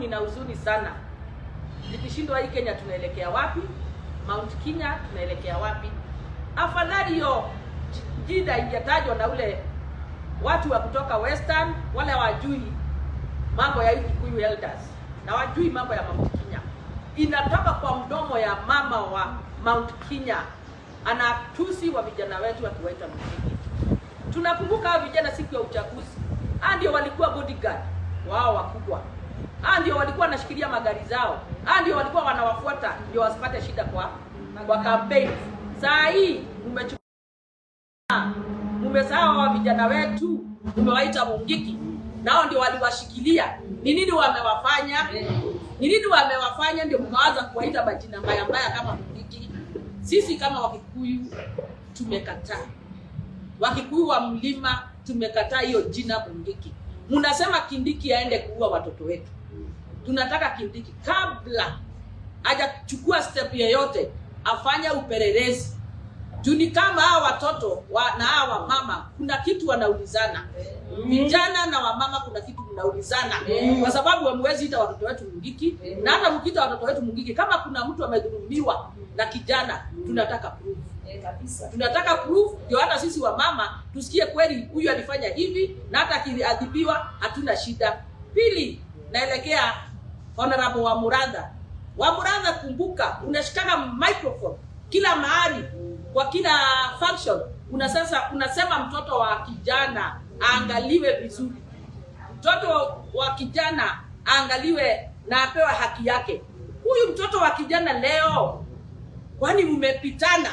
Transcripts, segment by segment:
nina huzuni sana nikishindwa hii Kenya tunaelekea wapi? Mount Kenya tunaelekea wapi? Afadhali hiyo j- jida ingetajwa na ule watu wa kutoka Western, wale wajui mambo ya hii Kikuyu elders na wajui mambo ya Mount Kenya, inatoka kwa mdomo ya mama wa Mount Kenya, anatusi wa vijana wetu akiwaita mjini. Tunakumbuka hao vijana siku ya uchaguzi, hao ndio walikuwa bodyguard wao wakubwa, hao ndio walikuwa wanashikilia magari zao, hao ndio walikuwa wanawafuata ndio wasipate shida kwa kwa campaign. Saa hii mmechukua mmesahau wa vijana wetu, mmewaita mungiki, nao ndio waliwashikilia. Ni nini wamewafanya? Ni nini wamewafanya ndio mkaanza kuwaita majina mbaya mbaya kama mungiki? Sisi kama Wakikuyu tumekataa. Wakikuyu wa mlima tumekataa hiyo jina Mungiki. Mnasema Kindiki aende kuua watoto wetu. Tunataka Kindiki kabla hajachukua step yoyote afanye upelelezi juu ni kama hawa watoto wa, na hawa mama kuna kitu wanaulizana vijana na wamama kuna kitu mnaulizana kwa sababu hamwezi ita watoto wetu mungiki na hata mkiita watoto wetu mungiki kama kuna mtu amedhulumiwa na kijana tunataka proof tunataka proof ndio hata sisi wa mama tusikie kweli huyu alifanya hivi na hata akiadhibiwa hatuna shida pili naelekea honorable wa muradha wa muradha kumbuka unashikana microphone kila mahali kwa kila function una sasa unasema mtoto wa kijana aangaliwe vizuri mtoto wa kijana aangaliwe na apewe haki yake huyu mtoto wa kijana leo kwani mmepitana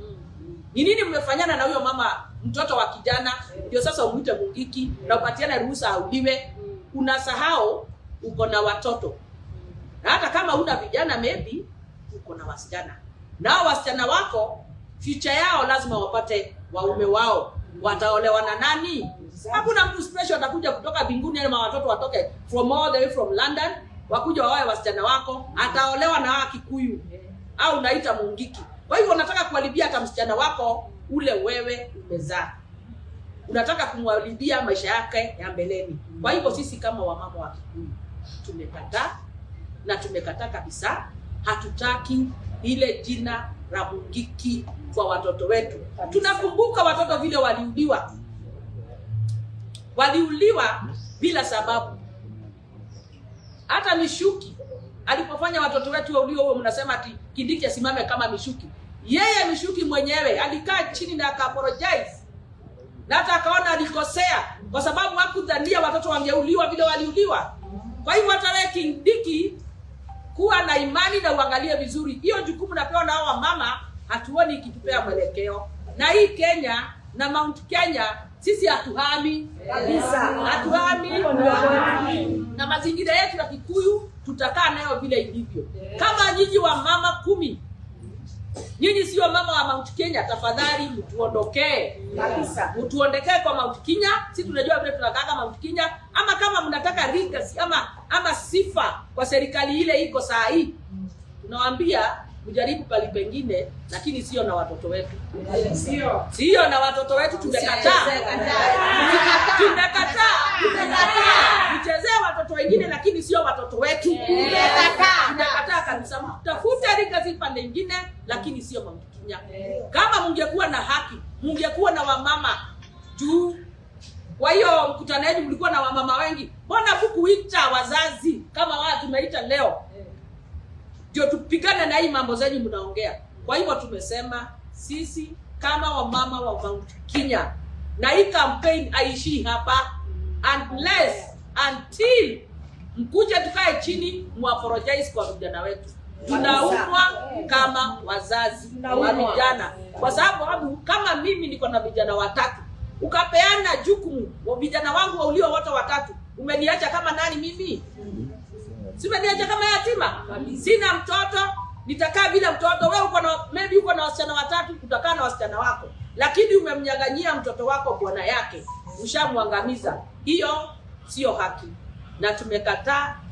ni nini mmefanyana na huyo mama mtoto wa kijana ndio sasa umwite mungiki na upatiane ruhusa auliwe unasahau uko na watoto na hata kama una vijana maybe uko na wasichana nao wasichana wako future yao lazima wapate waume wao wataolewa na nani hakuna mtu special atakuja kutoka mbinguni ama watoto watoke from all the way from london wakuja wawae wasichana wako ataolewa na hawa kikuyu au unaita mungiki kwa hivyo unataka kuharibia hata msichana wako ule wewe umezaa unataka kumharibia maisha yake ya mbeleni kwa hivyo sisi kama wamama wa kikuyu tumekataa na tumekataa kabisa hatutaki ile jina la mungiki kwa watoto wetu tunakumbuka watoto vile waliuliwa waliuliwa bila sababu hata mishuki alipofanya watoto wetu wauliwe huo mnasema ati kindiki asimame kama mishuki yeye mishuki mwenyewe alikaa chini na akaapologize na hata akaona alikosea kwa sababu hakudhania watoto wangeuliwa vile waliuliwa kwa hivyo hata wewe kindiki kuwa na imani na uangalie vizuri hiyo jukumu napewa na hao mama hatuoni ikitupea mwelekeo na hii kenya na mount kenya sisi hatuhami Kabisa. hatuhami na mazingira yetu ya kikuyu tutakaa nayo vile ilivyo kama nyinyi wa mama kumi nyinyi sio mama wa mount kenya tafadhali mtuondokee Kabisa. mtuondekee kwa mount kenya si tunajua vile tunakaaga mount kenya ama kama mnataka legacy ama ama sifa kwa serikali ile iko saa hii tunawaambia mjaribu pali pengine lakini sio na watoto wetu Sio. sio na watoto wetu tumekataa tumekataa tumekataa mchezee watoto wengine lakini sio watoto wetu tumekataa kabisa tafute legacy pande ingine lakini sio Mount Kenya kama mungekuwa na haki mungekuwa na wamama juu kwa hiyo mkutano wenu mlikuwa na wamama wengi mbona hukuita wazazi kama wao tumeita leo ndio tupigane na hii mambo zenyu mnaongea kwa hivyo tumesema sisi kama wamama wa Mount Kenya na hii campaign haishii hapa unless until mkuje tukae chini muapologize kwa vijana wetu tunaumwa kama wazazi wa Tunaumwa. vijana kwa sababu kama mimi niko na vijana watatu ukapeana jukumu wa vijana wangu wauliwa wote watatu umeniacha kama nani mimi si umeniacha kama yatima sina mtoto nitakaa bila mtoto wewe uko na maybe uko na wasichana watatu utakaa na wasichana wako lakini umemnyang'anyia mtoto wako bwana yake ushamwangamiza hiyo sio haki na tumekataa